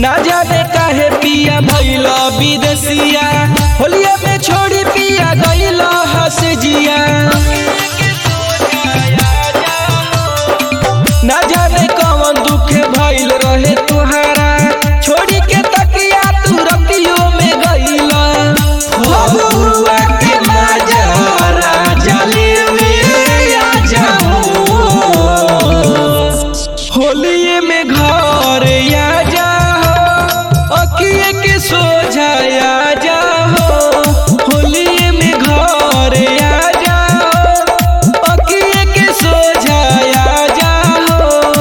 ना जाने काहे पिया भइला विदेशिया होलिया में छोड़ी पिया गइला हंस जिया ना जाने कौन दुख भइल रहे तुहारा छोड़ी के तकिया तू रतियो में गइला फगुआ के मजा राजा लेवे आ जाओ होलिये में घर आ जाओ अकिए के सोझाया जाओ होलिये में घर आ जाओ अकिए के सोझाया जाओ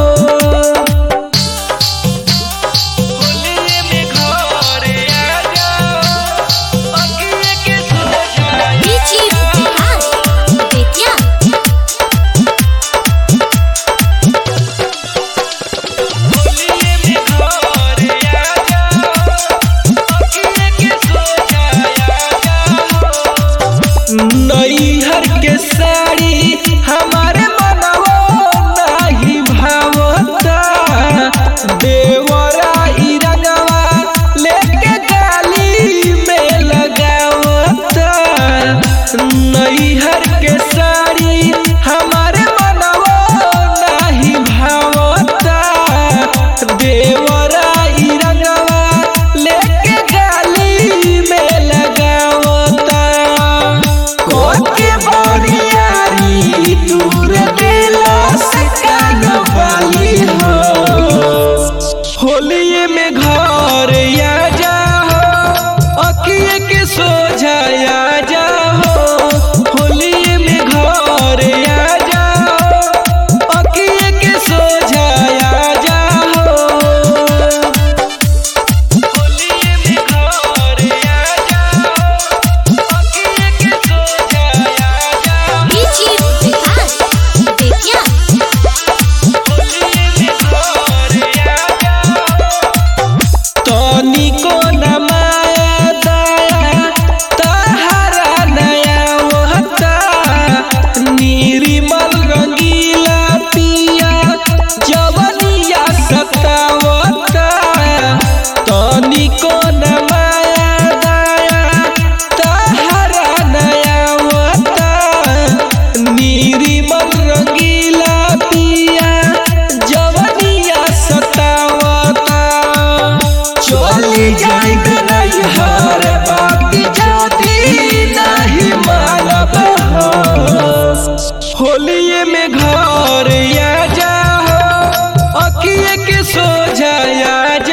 होलिये में घर आ जाओ अकिए के सोझाया Richie Vikas, Betya. होलिये में घर आ जाओ अकिए के सोझाया जाओ नैहर के साड़ी हमारे मनवो नाही भावता देवरा ई रंगवा लेके गाली में लगावता नैहर के साड़ी हमारे मनवो नाही भावता देवरा ई रंगवा लेके गाली में लगावता कोके बरियारी दूर देला से कान वाली हो होलिये में घर आ जाओ अकिए के सोझाया जाओ होलिये में घर आ जाओ अकिए के सोझाया जाओ होलिये में घर आ जाओ अकिए के सोझाया जाओ Richie Vikas, Betya. तनिको न माया दया तहरा नया होता निर्मल रंगीला पिया जवनिया सतावता तनिको न माया दया तहरा नया होता निर्मल रंगीला पिया जवनिया सतावता चली जाई नैहर बाकी जाती नहीं मानब होलिये में घर आ जाओ अकिए के सोझाया